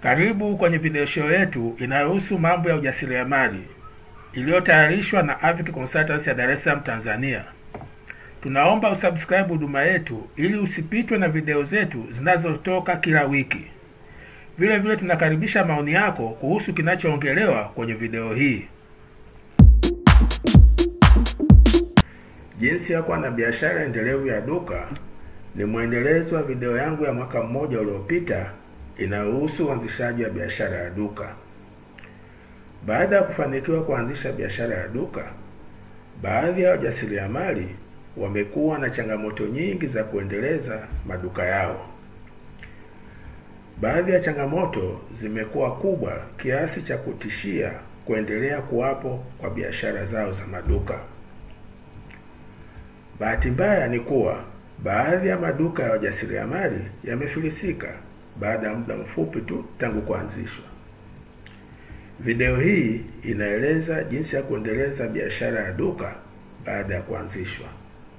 Karibu kwenye video show yetu inayohusu mambo ya ujasiriamali iliyotayarishwa na Avic Consultants ya Dar es Salaam, Tanzania. Tunaomba usubscribe huduma yetu ili usipitwe na video zetu zinazotoka kila wiki. Vile vile tunakaribisha maoni yako kuhusu kinachoongelewa kwenye video hii. Jinsi ya kuwa na biashara endelevu ya duka ni mwendelezo wa video yangu ya mwaka mmoja uliopita inayohusu uanzishaji wa biashara ya duka. Baada ya kufanikiwa kuanzisha biashara ya duka, baadhi ya wajasiriamali wamekuwa na changamoto nyingi za kuendeleza maduka yao. Baadhi ya changamoto zimekuwa kubwa kiasi cha kutishia kuendelea kuwapo kwa biashara zao za maduka. Bahati mbaya ni kuwa baadhi ya maduka ya wajasiriamali yamefilisika baada ya muda mfupi tu tangu kuanzishwa. Video hii inaeleza jinsi ya kuendeleza biashara ya duka baada ya kuanzishwa.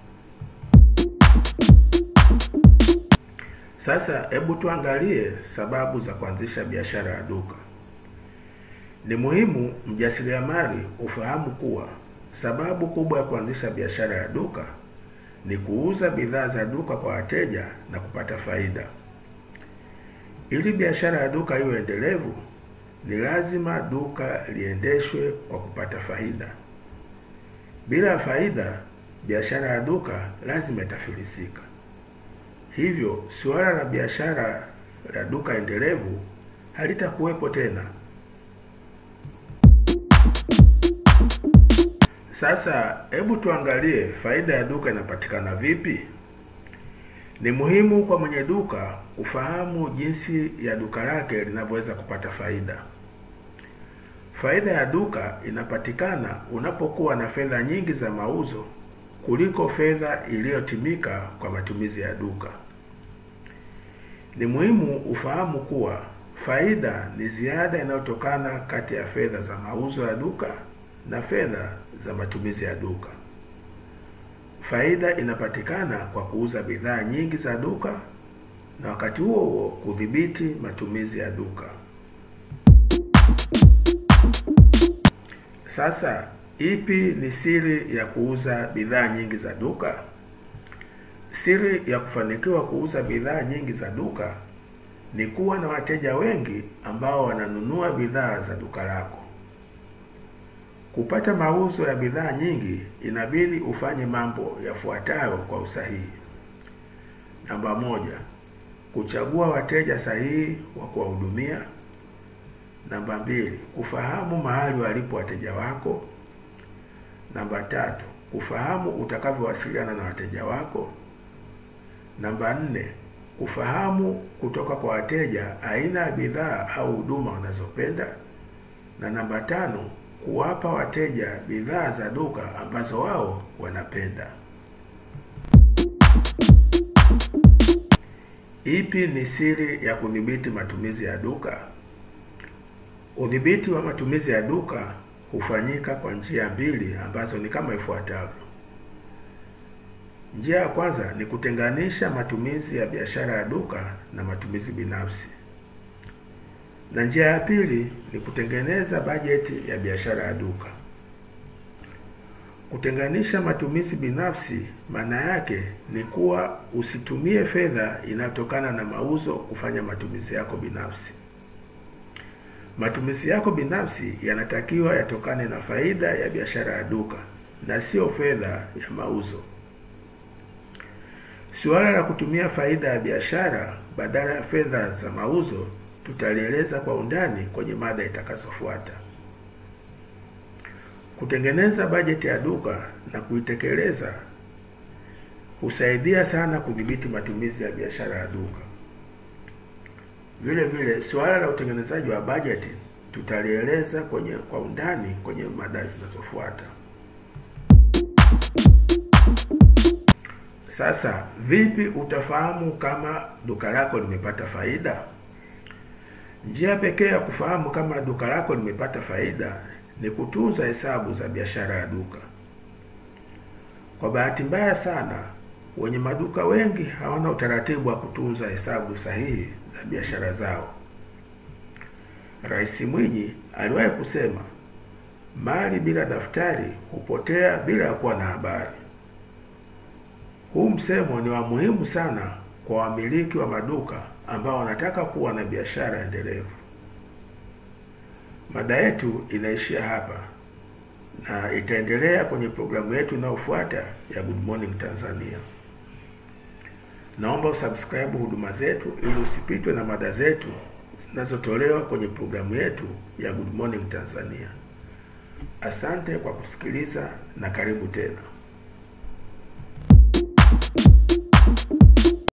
Sasa hebu tuangalie sababu za kuanzisha biashara ya duka. Ni muhimu mjasiriamali ufahamu kuwa sababu kubwa ya kuanzisha biashara ya duka ni kuuza bidhaa za duka kwa wateja na kupata faida. Ili biashara ya duka iwe endelevu, ni lazima duka liendeshwe kwa kupata faida. Bila faida, biashara ya duka lazima itafilisika. Hivyo, suala la biashara ya duka endelevu halitakuwepo tena. Sasa hebu tuangalie faida ya duka inapatikana vipi. Ni muhimu kwa mwenye duka kufahamu jinsi ya duka lake linavyoweza kupata faida. Faida ya duka inapatikana unapokuwa na fedha nyingi za mauzo kuliko fedha iliyotimika kwa matumizi ya duka. Ni muhimu ufahamu kuwa faida ni ziada inayotokana kati ya fedha za mauzo ya duka na fedha za matumizi ya duka. Faida inapatikana kwa kuuza bidhaa nyingi za duka na wakati huo huo kudhibiti matumizi ya duka. Sasa, ipi ni siri ya kuuza bidhaa nyingi za duka? Siri ya kufanikiwa kuuza bidhaa nyingi za duka ni kuwa na wateja wengi ambao wananunua bidhaa za duka lako. Kupata mauzo ya bidhaa nyingi inabidi ufanye mambo yafuatayo kwa usahihi. Namba moja, kuchagua wateja sahihi wa kuwahudumia. Namba mbili, kufahamu mahali walipo wateja wako. Namba tatu, kufahamu utakavyowasiliana na wateja wako. Namba nne, kufahamu kutoka kwa wateja aina ya bidhaa au huduma wanazopenda. Na namba tano, kuwapa wateja bidhaa za duka ambazo wao wanapenda. Ipi ni siri ya kudhibiti matumizi ya duka? Udhibiti wa matumizi ya duka hufanyika kwa njia mbili ambazo ni kama ifuatavyo. Njia ya kwanza ni kutenganisha matumizi ya biashara ya duka na matumizi binafsi. Na njia ya pili ni kutengeneza bajeti ya biashara ya duka. Kutenganisha matumizi binafsi maana yake ni kuwa usitumie fedha inayotokana na mauzo kufanya matumizi yako binafsi. Matumizi yako binafsi yanatakiwa yatokane na faida ya biashara ya duka na sio fedha ya mauzo. Suala la kutumia faida ya biashara badala ya fedha za mauzo tutalieleza kwa undani kwenye mada itakazofuata. Kutengeneza bajeti ya duka na kuitekeleza husaidia sana kudhibiti matumizi ya biashara ya duka. Vile vile, suala la utengenezaji wa bajeti tutalieleza kwenye kwa undani kwenye mada zinazofuata. Sasa, vipi utafahamu kama duka lako limepata faida? Njia pekee ya kufahamu kama duka lako limepata faida ni kutunza hesabu za biashara ya duka. Kwa bahati mbaya sana, wenye maduka wengi hawana utaratibu wa kutunza hesabu sahihi za biashara zao. Rais Mwinyi aliwahi kusema mali bila daftari hupotea bila ya kuwa na habari. Huu msemo ni wa muhimu sana kwa wamiliki wa maduka ambao wanataka kuwa na biashara endelevu. Mada yetu inaishia hapa na itaendelea kwenye programu yetu inayofuata ya Good Morning Tanzania. Naomba usubscribe huduma zetu ili usipitwe na mada zetu zinazotolewa kwenye programu yetu ya Good Morning Tanzania. Asante kwa kusikiliza na karibu tena.